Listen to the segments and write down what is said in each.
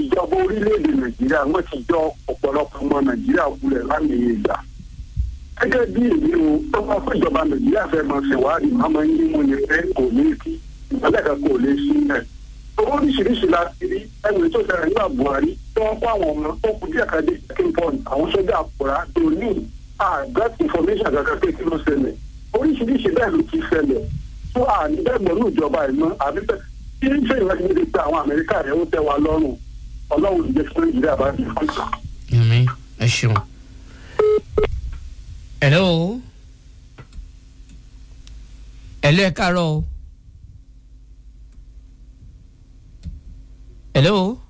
ìjọba orílẹ̀-èdè nàìjíríà wọ́n ti jọ ọ̀pọ̀lọpọ̀ ọmọ nàìjíríà kulẹ̀ lámì ìgbà gẹ́gẹ́ bí èmi o tó bá fún ìjọba nàìjíríà fẹ́ máa ṣèwádìí máa máa ń yí mu ní pé kò ní kí ìpínlẹ̀ kan kò lè sí ẹ̀. owó oríṣiríṣi la ti rí ẹgbẹ̀rún tó ṣẹlẹ̀ nígbà buhari tí wọ́n kó àwọn ọmọ tó kù díẹ̀ kan dé checking point àwọn sójà àpòrá tó ní àgbẹ̀t information kankan pé kí ló ṣẹlẹ̀ oríṣiríṣi bẹ́ẹ̀ ló ti ṣẹlẹ̀ tó àní bẹ́ẹ̀ mọ̀ ní ìjọba ìmọ̀ àbí bẹ́ẹ̀ kí ń ṣe ìwádìí níbi pé àwọn amẹ́ríkà rẹ̀ ó tẹ́ wa lọ́rùn ọlọ́run ìjẹ́ fún nàìjíríà bá ti fún ìgbà. yẹmi ẹ ṣeun. hello hello ẹ káàárọ̀ o. hello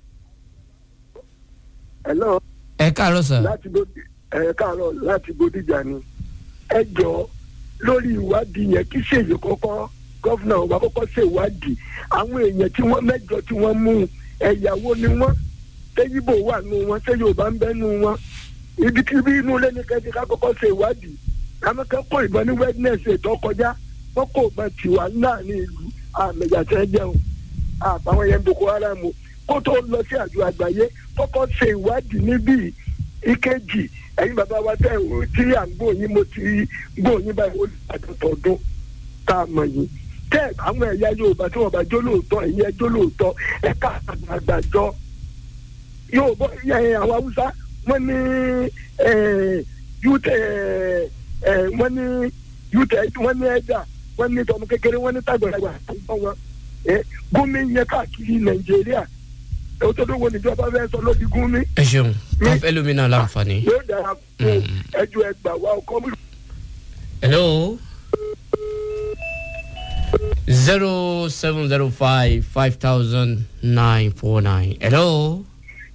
hello ẹ káàárọ̀ sir. láti bódì ẹ káàárọ̀ láti bódìjà ni ẹ jọ lórí ìwádìí yẹn kí ṣèyí kọ́kọ́ gọ́fúnà wa kọ́kọ́ ṣe ìwádìí àwọn èèyàn tí wọ́n mẹ́jọ tí wọ́n mú ẹ̀yàwó ni wọ́n ṣé yíbò wà nù wọn ṣé yorùbá ń bẹ nù wọn ibikíbi inú ilé ní kẹ́kẹ́ ká kọ́kọ́ ṣe ìwádìí àwọn kan kó ìbọn ní wednesday ètò kọjá wọ́n kó ìbọn tiwa náà ní ìlú àmẹ̀yàtẹ̀ jẹun àbáwọn yẹn boko haram o kó tó lọ sí àjọ àgbáyé kọ́kọ́ ṣe ìwádìí níbí ìkejì ẹ̀yin bàbá wa tẹ̀ ò tí à ń gbóyin mo ti gbóyin báyìí ó lè àdàtọ̀ ọdún tá a mọ̀ yìí tẹ́ àwọn ẹ̀yà yorùbá tí wọ́n bá jó lóòótọ́ ẹ̀yin ẹjọ́ lóòótọ́ ẹ̀ka àgbàjọ yorùbá ẹ̀yìn àwọn haúsá wọ́n ní yútẹ̀ wọ́n ní yútẹ̀ wọ́n ní ẹ̀dà wọ́n ní tọmọ kékeré wọ́n ní tàgbàlagbà tó wọn gómi yẹn káàkiri nàìjíríà ó tó dógò níjọba fẹ́ sọ lóbi gómi ẹ ṣeun wọn fẹ́ lómi náà láǹfààní. yóò dára fún ẹjọ́ ẹgbàá wa ọkọ mi. hello zero seven zero five five thousand nine four nine hello.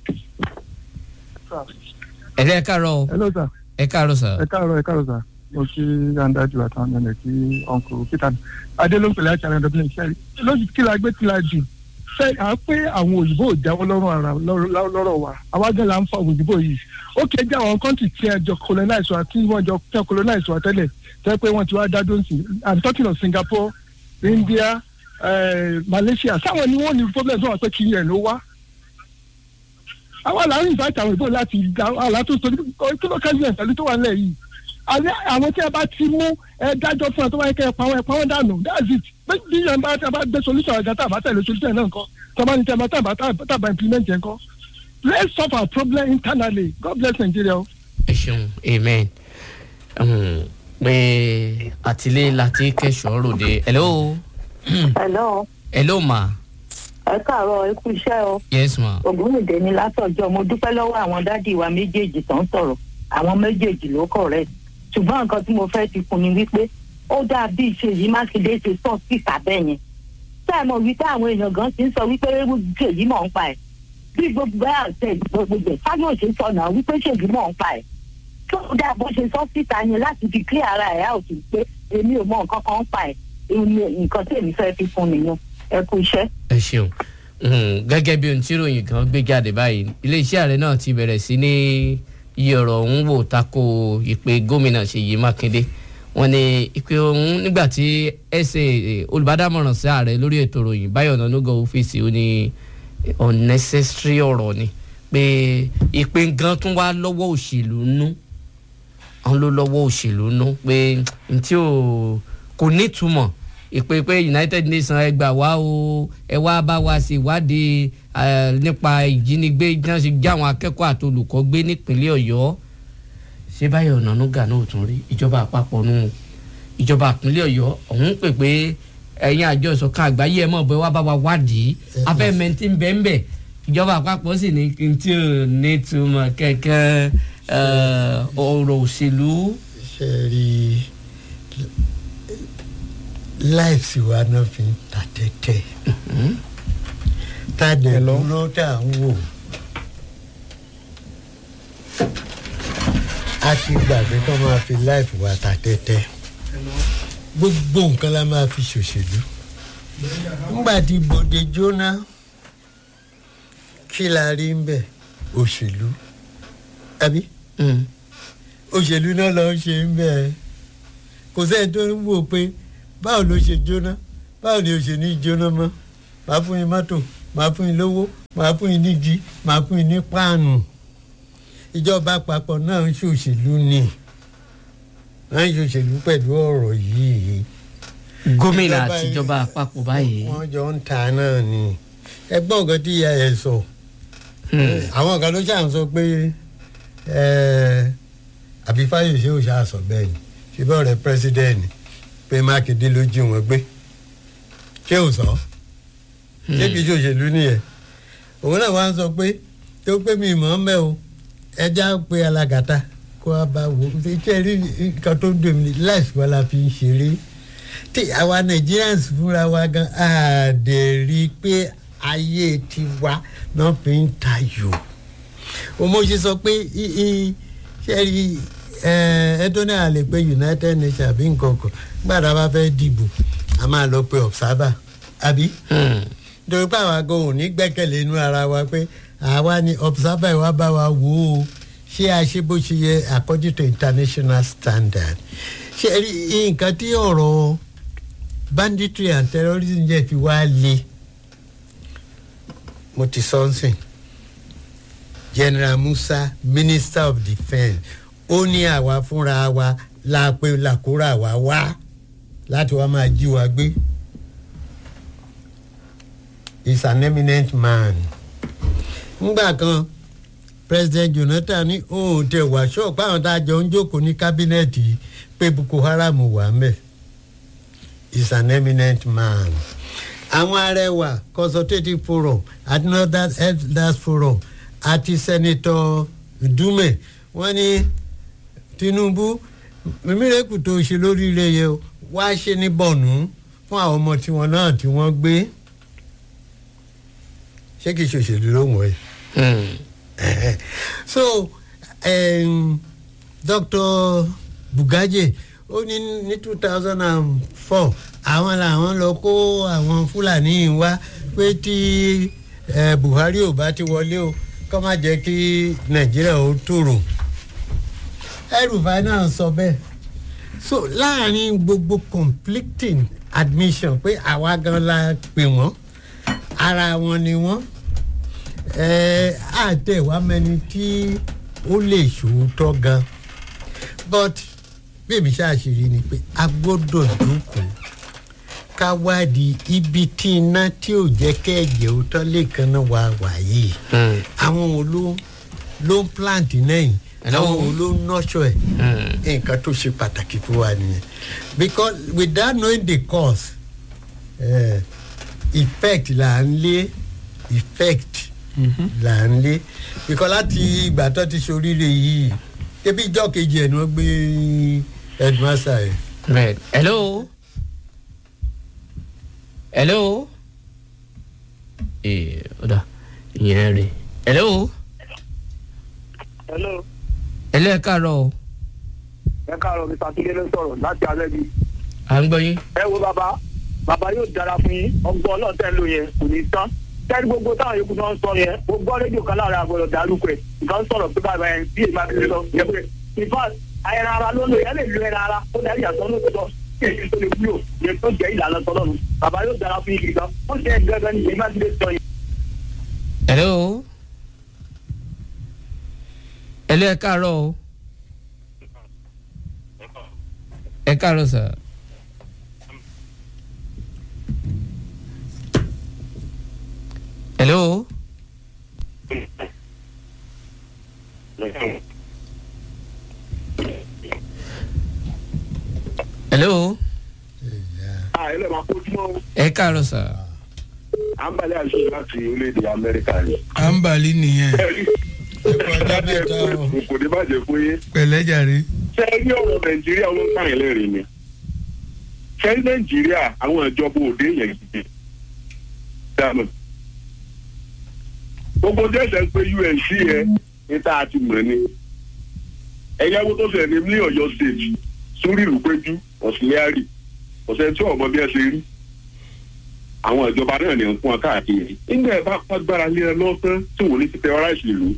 hello ẹ káàárọ̀ o. hello sir ẹ káàárọ̀ sir. ẹ káàárọ̀ ẹ káàárọ̀ sir mo kí andájú àtàwọn ẹnẹ kí ọkọ peter adélóńpẹlẹ àti àwọn ẹdọbìnrin iṣẹ lóṣù tí la gbé tí la jù ṣe à ń pé àwọn òyìnbó ò jáwọ́ lọ́rùn ara lọ́rọ̀ wa àwa gan la ń fa òyìnbó yìí ó kẹ́ jẹ́ àwọn kọ́ńtì tí ẹ jọ colonize wa tí wọ́n jọ fẹ́ colonize wa tẹ́lẹ̀ tẹ́ pé wọ́n ti wá dá dóńsì i'm talking of singapore india uh, malaysia sáwọn ni wọ́n ní problem tó wà pé kí ẹ̀ ló wá àwa là ń invite àwọn ìbò láti àlá tó sọ kí ló kẹ́sì ẹ̀ pẹ̀lú tó wà nílẹ̀ yìí àwọn tí a bá ti mú ẹ dájọ́ fún ẹ tó wáyé kẹ́ ẹ pa wọn ẹ pa wọn dànù that's it bí yẹn bá tí a bá gbé solution ọ̀gá tá a bá tẹ̀lé solution náà nǹkan tó bá ní tí a bá tá a bá implement yẹn kọ́ let's solve our problem internally god bless nigeria o. ẹ ṣeun amen pé àtìlé láti kẹsàn-án ròde hello. hello. hello ma. ẹ káàárọ̀ ẹ kú iṣẹ́ o. yes ma. ògúnrìndé ni látọjọ́ mo dúpẹ́ lọ́wọ́ àwọn dádì wa méjèèjì tó ń sọ̀rọ̀ àwọn méjèèjì ló correct ṣùgbọ́n nǹkan tí mo fẹ́ ti kun ni wípé ó dáa bí ìṣèyí mákindé ṣe sọ síta bẹ́ẹ̀ yẹn ṣé ẹ mọ̀ wípé àwọn èèyàn gan ti ń sọ wípé ṣèyí mọ̀ ń pa ẹ̀ bí gbogbo ẹ̀ àti gbogbo ẹ̀ fáyọ̀ ṣe sọ náà wípé ṣèyí mọ̀ ń pa ẹ̀ tó dáa bó ṣe sọ síta yẹn láti fi clear ara ẹ̀ out pé èmi ò mọ nǹkan kan ń pa ẹ̀ nǹkan tí èmi fẹ́ fi fún nìyẹn ẹ kú iṣẹ́. ẹ ṣeun gẹ́gẹ́ bí ohun tí ròyìn kan gbé jáde báyìí iléeṣẹ́ ààrẹ náà ti bẹ̀rẹ̀ sí ní iye ọ̀rọ̀ ọ̀hún wò tako ìpè gómìnà ṣèyí mákindé wọn ní ìpè ọ̀hún nígbà tí ẹsẹ̀ olùbádámọ̀ràn sí ààrẹ lórí ètò ìròyìn báyọ̀ nánúgọ̀ ọ́fíìsì ó ní unnecessary ọ̀rọ̀ ni pé ìpè gan tún wá lọ́wọ́ òṣèlú nú àwọn ló lọ́wọ́ òṣèlú nú pé ntí ò kò nítumọ̀ ìpè pé united nations ẹ gbà wá o ẹ wá bá wa ṣe ìwádìí nípa ìjínigbé náà ṣe já àwọn akẹ́kọ̀ọ́ àti olùkọ́ gbé nípínlẹ̀ ọ̀yọ́ ṣé báyọ̀ ọ̀nànúgà náà ò tún rí ìjọba àpapọ̀ nù ìjọba ìpínlẹ̀ ọ̀yọ́ ọ̀hún pè pé ẹ̀yin àjọ ìṣọ̀kan àgbáyé ẹ̀ mọ̀ bẹ́ẹ̀ wá bá wa wádìí afẹ́ mẹ́ntì ń bẹ́ẹ̀ ń bẹ̀ ìjọba àpapọ̀ sì ní kí n tí ò ní túmọ̀ kẹ̀kẹ́ ọ̀rọ̀ òṣèlú. ṣe rí láìsí wa náà fi ń ta tẹ́tẹ́ tá a dẹ̀ dúró tá a ń wò a ti gbàgbé kó máa fi láìfù wa ta tẹ́tẹ́ gbogbo nǹkan la máa fi ṣòṣèlú ńgbà tí bòde jóná kí la rí ń bẹ̀ òṣèlú àbí òṣèlú náà lọ́ọ́ ṣe ń bẹ̀ kò sẹ́ni tó ń wò pé báwo ló ṣe jóná báwo ni o ṣe ní jóná mọ́ bá fún yín mọ́tò máa fún yín lówó máa fún yín nígi máa fún yín ní páànù ìjọba àpapọ̀ náà ń ṣòṣèlú ni wọ́n ń ṣòṣèlú pẹ̀lú ọ̀rọ̀ yìí gómìnà Ìjọba- àtijọba àpapọ̀ báyìí. wọ́n jọ ń ta náà ni ẹgbọ́n nǹkan tí ìyá ẹ̀ sọ Hmm. àwọn kan ló ṣàn sọ pé ẹ, àbí fáyọsé ò ṣáà sọ bẹ́ẹ̀ ni ṣùgbọ́n ọ̀rẹ́ pírẹsidẹ́ẹ̀nì pé mákindé ló jí wọn gbé ṣé ò sọ ṣé kìí ṣe òṣèlú nìyẹn òun náà wá ń sọ pé tó pé mi mọ̀ ọ́n mẹ́ o ẹja pé alágàtà kó a bá wò ó ṣe rí nǹkan tó ń dùn mí láìsí wọn la fi ń ṣeré tí àwa Nigerians fúnra wa gan a dẹ̀ rí i pé ayé tiwa náà fi ń tayò mo ṣe sọ pé i- i- ṣe rí ẹdún náà lè pe United Nations àbí nǹkan kan gbàdá bá fẹ́ dìbò a máa lọ pe observer àbí Hmm. nítorí pé àwa gan ò ní gbẹ́kẹ̀lé inú ara wa pé àwa ni observer wa bá wa wò ó ṣé a ṣe bó ṣe yẹ according to international standard ṣe rí nǹkan tí ọ̀rọ̀ banditry and terrorism jẹ́ fi wá le mo ti sọ ń sìn general musa minister of defence ó ní àwa fúnra wa la pé làkúrà wa wá láti wá máa jí wa gbé is an eminent man. ngbà kan president jonathan ní òun tẹ wá ṣọ́ọ̀pù àwọn tá a jọ ń jókòó ní kábínẹ̀tì yìí pé boko haram wà mẹ́ is an eminent man. àwọn arẹwà consultative forum àti northern elders forum àti senator dume wọ́n ní tinubu mímírèkù tó ṣe lóríire yẹ o wá ṣe ní bọ̀nú fún àwọn ọmọ tiwọn náà tí wọ́n gbé ṣé kìí ṣòṣèlú ló wọ̀ ẹ́ Hmm. so um, dr bugaje ó ní ní two thousand and four àwọn làwọn lọ kó àwọn fúlàní wá pé tí eh, buhari ò bá ti wọlé o kọ́ má jẹ́ kí nàìjíríà ó tòrò ẹrùfà náà sọ bẹ́ẹ̀ so láàrin gbogbo conflicting admission pé àwa gan la pè wọ́n ara wọn ni wọ́n àtẹ̀wá mẹni tí ó lè ṣòótọ́ gan but bẹ́ẹ̀mi ṣáàṣìírí ni pé a gbọ́dọ̀ dúkùú ká wádìí ibi tí iná tí ò jẹ́ kẹ́ẹ̀jẹ̀ òótọ́ lè kan náà wà wáyé Hmm. àwọn wo ló ló ń plant náà yìí Hello? àwọn wo ló ń nurture ẹ̀ Hmm. nǹkan tó ṣe pàtàkì fún wa nìyẹn because without knowing the cause uh, effect là ń lé effect là ń lé because láti ìgbà tó ti ṣoríire yìí ebi ìjọ kejì ẹ̀ ni wọ́n gbé headmaster ẹ̀. Right. Hello. Hello. Ee, ọ̀dà ìyẹn rè. Hello. hello Hello ẹ káàárọ̀ o. ẹ káàárọ̀ mi sàtúndé ló sọ̀rọ̀ láti alẹ́ bíi. À ń gbọ́ yín. ẹ wo bàbá bàbá yóò dára fún yín ọgbọ́n ọlọ́ọ̀tẹ́ ló yẹn kò ní tán tẹ́lí gbogbo táwọn yòókù náà ń sọ yẹn mo gbọ́ rédíò kan láàrin àgbọ̀dọ̀ dárúkọ ẹ̀ nǹkan sọ̀rọ̀ pé bàbá yẹn bí èmi àti lọ yẹ pé ìfà ẹran ara ló lò yẹn lè lo ẹran ara ó darí àtọ́ ló sọ kí èyí tó lè wúlò yẹn tó jẹ́ ìlànà tọ́lọ́nu bàbá yóò dára fún yín gidi gan ó ṣe é gẹ́gẹ́ ní èmi àti lè sọ yẹn. Hello. Hello ẹ káàárọ̀ o. Ẹ káàárọ̀ sà. Hello. Hello. à ilé máa kó túmọ̀ Ẹ káàárọ̀ sà. à ń balẹ̀ àṣẹ láti orílẹ̀-èdè amẹ́ríkà ni. à ń balí nìyẹn ẹ̀kọ́ ọjọ́ mẹ́ta o. kò ní bàjẹ́ fún yín. pẹ̀lẹ́ jàre. ṣé ẹ rí ọ̀rọ̀ nàìjíríà ló ń pààyàn lẹ́rìn ni ṣé ní nàìjíríà àwọn ìjọba òde yẹn gidi dáná gbogbo jẹ́sẹ̀ pé unc yẹn ní tá a ti mọ̀ ni ẹ̀yà wo tó fẹ̀ ní ní ọ̀yọ́ state sórí ìlúpẹ́jú ọ̀sìnlẹ́àrì ọ̀sẹ̀ tí ọ̀mọ bí ẹ ṣe rí àwọn ìjọba náà ní ń fún ọ káàkiri nígbà ẹ bá pàgbára lé ẹ lọ́sán tí wọ́n ní ti terrorize ìlú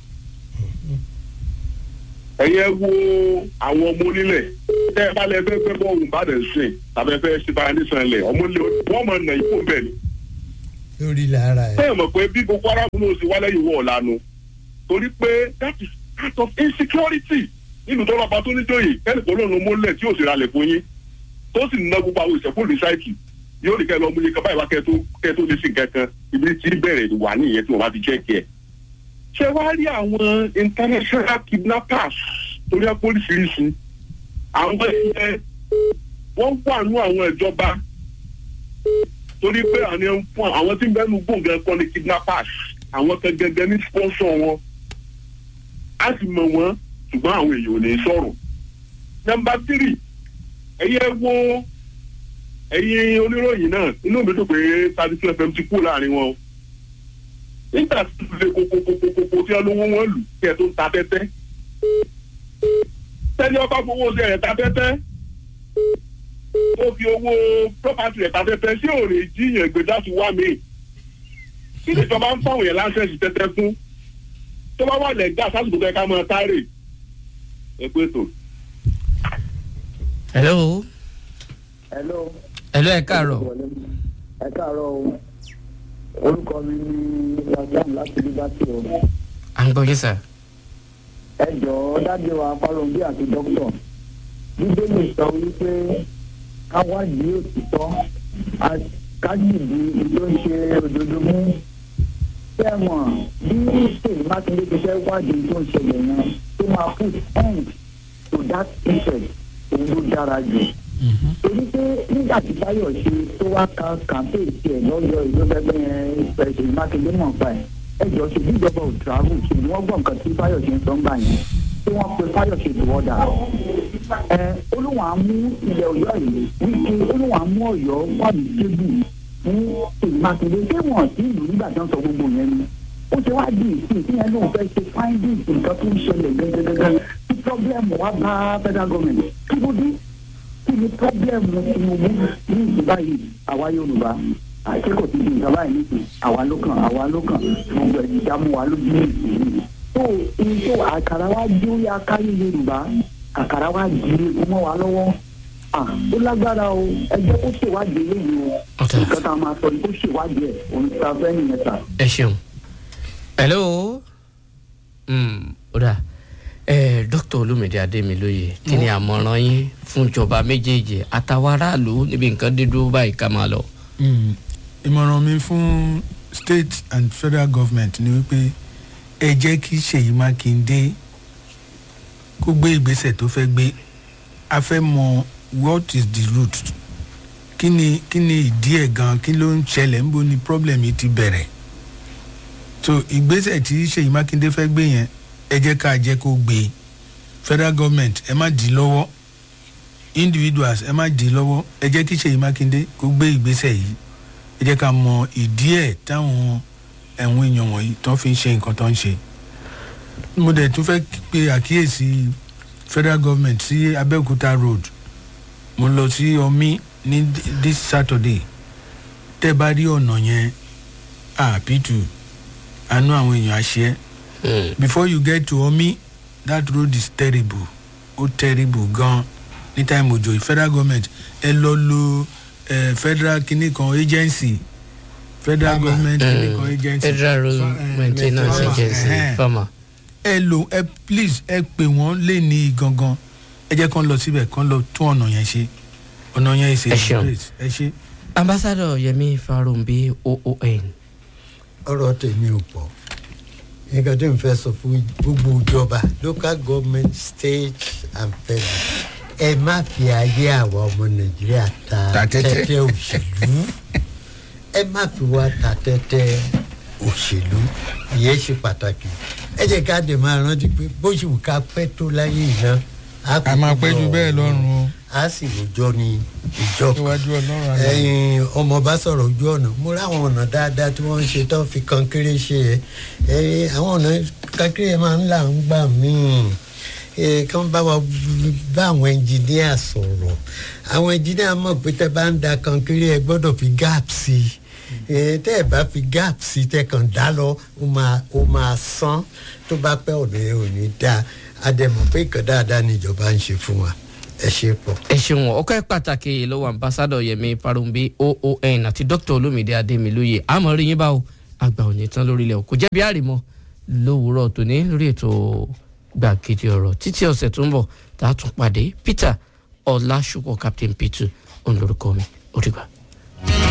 ẹ̀yẹ wo àwọn ọmọ onílẹ̀ tẹ́ ẹ bá lẹ fẹ́ fẹ́ bọ́ọ̀lù ìbàdàn sìn tàbí ẹ fẹ́ ṣe báyìí nísàn lẹ̀ ọmọ ilé wọ́n mọ̀ nà ikú bẹ́ẹ̀ ni lórí lára ẹ̀. sẹ́yìn mọ̀ pé bí boko haram ló ṣe wá lẹ́yìn wọ̀ ọ̀lànà torí pé that is part of insecurity nínú tó lọ́ba tó níjòyè kẹ́nìkan lónìí mọ́lẹ̀ tí yóò sì ralẹ̀ fún yín tó sì ná gbogbo àwọn ìṣẹ̀kùn rìsáìkì yóò ní kẹ́ lọ mú iye kan báyìí wá kẹ́ tó kẹ́ tó lè sí kankan ibi tí bẹ̀rẹ̀ wà nìyẹn tí wọ́n bá ti chẹ́kì ẹ̀. ṣé wàá rí àwọn international kidnappers torí ẹ póríṣiríṣi àwọn ẹ̀yẹ wọ́n wà nú àwọn ìjọba torí pé àwọn ẹni fún àwọn tí ń bẹ́ẹ̀ nu gbòǹgàn kọ́ ni kidnappers àwọn kan gẹ́gẹ́ ní sponsor wọn á sì mọ̀ wọ́n ṣùgbọ́n àwọn èèyàn ò ní sọ̀rọ̀. nọmba tírì ẹ̀yẹ wo ẹ̀yin oníròyìn náà inú mi dùn pé thirty two fm ti kú láàrin wọn. nígbà tí ó lè kókókókókó tí wọ́n lówó wọn lù kí ẹ tó ń ta tẹ́tẹ́. tẹ́ni ọba fowó ṣe ẹ̀ ta tẹ́tẹ́ ó fi owó property ẹ̀ ta tẹ́tẹ́ sí òòrè jíyàn gbé láti wá mi. kí ni ìjọba ń fáwọn yẹn láńsẹ̀sì tẹ́tẹ́ fún tó bá wà lẹ́gbà sásìkò tó yẹ ká máa tárè ẹ pé tó. hello hello. hello ẹ káàárọ̀ ẹ káàárọ̀ o orúkọ mi ni rajam láti liberty o à ń gbọ́ yín sà. ẹ jọ̀ọ́ dájú wa fálọ́nbí àti dókítà bíbélì sọ wípé káwádìí òtítọ́ kájìdí ló ń ṣe òdodo mú tẹ̀wọ̀n bí sèyí mákindé ti fẹ́ wádìí tó ń ṣẹlẹ̀ yẹn tó máa put end to that interest òun ló dára jù torí pé nígbà tí báyọ̀ ṣe tó wá ka kàmpé tiẹ̀ lọ́yọ̀ ìlú bẹ́ẹ̀ yẹn ṣèyí mákindé mọ̀ pa ẹ̀ ẹ jọ ṣe bí ìjọba ò travel ṣe ni wọ́n gbọ́ nǹkan tí báyọ̀ ṣe ń sọ ń gbà yẹn tí wọ́n pe báyọ̀ ṣe tó ọ̀dà ẹ olúwa mú ilẹ̀ ọ̀yọ́ yìí wípé olúwa mú ọ̀yọ́ wà ní kébù fún ṣèyí mákindé ṣé wọ́n sí ìlú nígbà tí wọ́n sọ gbogbo yẹn ni ó ṣe wá di ìsìn tí yẹn lóun fẹ́ ṣe findings nǹkan tó ń ṣẹlẹ̀ gẹ́gẹ́gẹ́gẹ́ tí problem wá bá federal government kí ló dé kí ni problem tinubu ní ìsìn báyìí àwa yorùbá àkẹ́kọ̀ọ́ ti di nǹkan báyìí nìsín àwa ló kàn àwa ló kàn gbogbo ẹ̀jẹ̀ dá mú wa lójú ní ìsìn tó ní tó àkàrà wa jó ya káyé yorùbá àkàrà wa di egun mọ́ wa lọ́wọ́ à ó lágbára o ẹjẹ́ kó ṣèwádìí eléyìí o Ọ̀tá. nǹkan tá a máa sọ ni kó ṣèwádìí ẹ̀ òun ti ta fẹ́ nìyẹn ta. ẹ ṣeun hello Mm, ó dà ẹ dókítà olómìnira adémilóye kí ni àmọ̀ràn yín fún ìjọba méjèèjì àtàwọn aráàlú níbi nǹkan dé dúró báyìí ká máa lọ. Mm, ìmọ̀ràn mi fún state and federal government ni wípé ẹ jẹ́ kí ṣèyí mákindé kó gbé ìgbésẹ̀ tó fẹ́ gbé a fẹ́ mọ what is the root kí ni kí ni ìdí ẹ̀ gan kí ló ń ṣẹlẹ̀ níbo ni problem yìí ti bẹ̀rẹ̀ so ìgbésẹ̀ tí ṣèyí mákindé fẹ́ gbé yẹn ẹ jẹ́ ká jẹ́ kó gbé federal government ẹ má dì í lọ́wọ́ individuals ẹ má dì í lọ́wọ́ ẹ jẹ́ kí ṣèyí mákindé kó gbé ìgbésẹ̀ yìí ẹ jẹ́ ká mọ ìdí ẹ̀ táwọn ẹ̀wọ̀n èèyàn wọ̀nyí tó fi ń ṣe nǹkan tó ń ṣe. mo dẹ̀ tún fẹ́ pe àkíyèsí federal government sí abẹ́òkúta road mo lọ sí omi ní this saturday tẹ́ bá rí ọ̀nà yẹn àpìtù àánú àwọn èèyàn àṣẹ Mm, before you get to omi that road is terrible ó terrible gan ní time òjò yìí federal government ẹ lọ lo eh, federal kinní kan agency federal Farmer. government kinní kan mm, agency federal road Fa- eh, maintenance farmer. agency Eh, farmer. ẹ lò ẹ please ẹ pè wọ́n lé ní gangan ẹ jẹ́ kán lọ síbẹ̀ kán lọ tún ọ̀nà yẹn ṣe ọ̀nà yẹn ṣe Ẹ ṣeun. ẹ ṣe. ambassadọ yẹmi farumbi oon ọ̀rọ̀ tèmi ò pọ̀ nǹkan tí n fẹ́ sọ fún gbogbo ìjọba local government state and federal ẹ má fi ayé àwa ọmọ nàìjíríà ta Ta tẹ́tẹ́. tẹ́tẹ́ òṣèlú ẹ má fi wá ta tẹ́tẹ́ òṣèlú ìyẹn ṣe pàtàkì ẹ jẹ́ ká dè máa rántí pé bó ṣe wù ká pẹ́ tó láyé iná a máa pẹ́ ju bẹ́ẹ̀ lọ́rùn o a sì rojọ́ ní ìjọ kan níwájú ọlọ́run àná. ẹyin ọmọ bá sọ̀rọ̀ ojú ọ̀nà mo ráwọn ọ̀nà dáadáa tí wọ́n ń ṣe tán fi kankéré ṣe ẹ ẹyin àwọn ọ̀nà kankéré máa ń là ń gbà míì ẹ kàn bá wa bá àwọn ẹnjìníà sọ̀rọ̀ àwọn ẹnjìníà mọ̀ pé tẹ́ bá ń da kankéré ẹ gbọ́dọ̀ fi gap sí i ẹ tẹ́ ẹ bá fi gap sí i tẹ́ kàn dá lọ ó máa ó máa sán tó bá pẹ́ ọ̀nà yẹn ò ní dáa a dẹ̀ mọ̀ pé ìkàn dáadáa ni ìjọba ń ṣe fún wa ẹ ṣe pọ̀. ẹ ṣeun ọkọ pàtàkì lọ́wọ́ ambassadọ yẹmi parumbi oon àti dr olumide ademiloye àmọ́ rí yín báwo àgbà òní tán lórílẹ̀ o kò jẹ́ bí àrìmọ́ lówùúrọ̀ tòní lórí ètò gbàgede ọ̀rọ̀ títí ọ̀sẹ̀ tó ń bọ̀ tá a tún pàdé peter ọlásùpọ̀ captain p2 òun lórúkọ mi ó dìgbà.